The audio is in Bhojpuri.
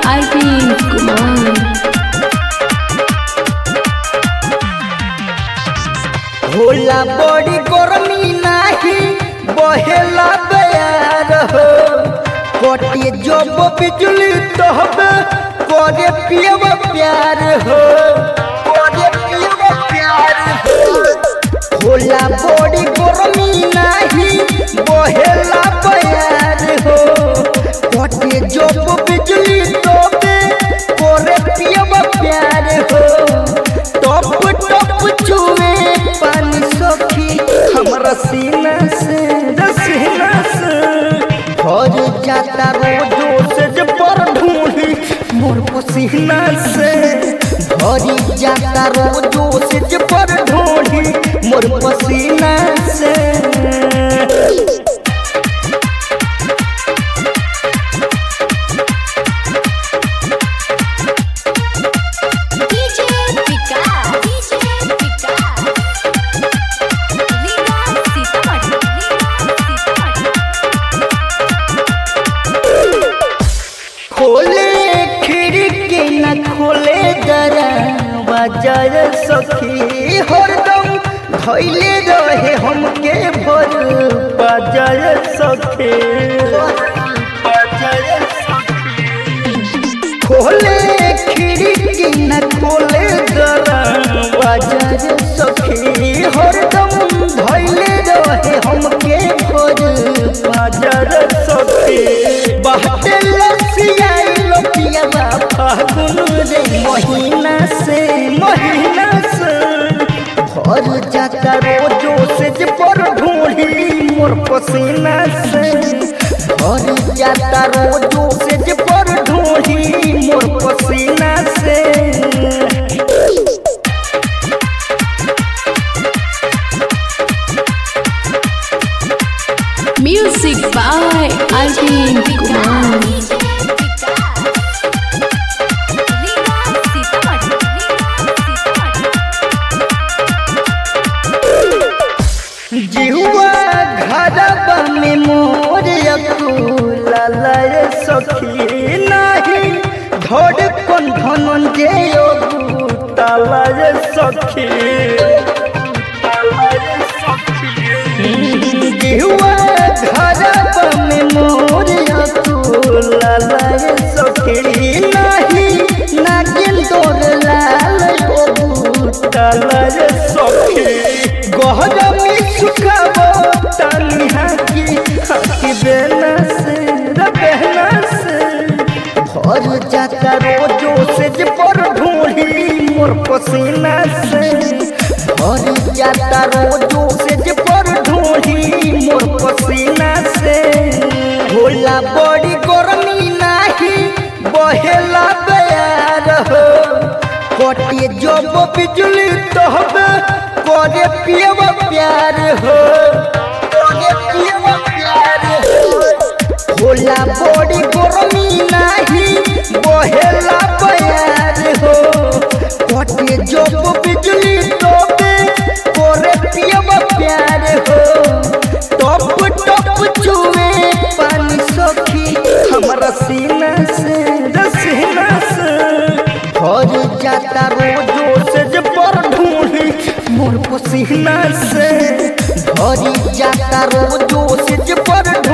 Arvind Kumar. होला बड़ी गर्मी नाही बहेला बयार हो कटे जब बिजली तहबे करे पियब प्यार हो करे पियब प्यार हो होला बड़ी गर्मी नाही बहेला बयार हो कटे जब बिजली तहबे करे पियब प्यार हो टप टप छुए पानी सखी हमरा सीना से रसीना से भर जाता रोजो से जे पर ढूंढी मोर पसीना से भरी जाता रोजो से जे पर ढूंढी मोर पसीना से DJ Vikas. DJ Vikas. Viva Sitamat. Viva Sitamat. खोले खिड़की न खोले दरवाजा सखी हरदम धैले रहे हमके भर बाजार सखी खोले खिड़की न खोले दरवाजा सखी हरदम धैले रहे हमके भर बाजार सखी बहते लसियाई लोटिया फागुन रे महीना से महीना से भर जाता रोजो से जे पर ढूंढी मोर पसीना से भर जाता रोजो से जे पर ढूंढी मोर पसीना से Music by Arvind Kumar. DJ Vikas. Viva Sitamat. Viva Sitamat. जिहुआ घरबा में मोर अकुला लय सखी नाही धड़ कन धनन जे तालय सखी जिहुआ घरबा में मोर अकुला लय सखी नाही नागिन तोर लाल तालय सखी गहरमी सुखाबो तानी हाकी हाकी बेना से रे बेना से भर जाता रोजो से जे पर ढूंढी मोर पसीना से भर जाता रोजो से जे पर ढूंढी मोर पसीना से होला बड़ी गर्मी नाही बहेला बयार हो कटे जब बिजली तहबे करे पियब प्यार हो करे पियब प्यार हो होला बड़ी गर्मी नाही बहेला बयार हो कटे जब बिजली तहबे करे पियब प्यार हो टप टप छुए पानी सखी हमरा सीना से रसीना से भर जाता रोजो से जे पर ढूंढी मोर पसीना से भरी जाता रोजो से जे पर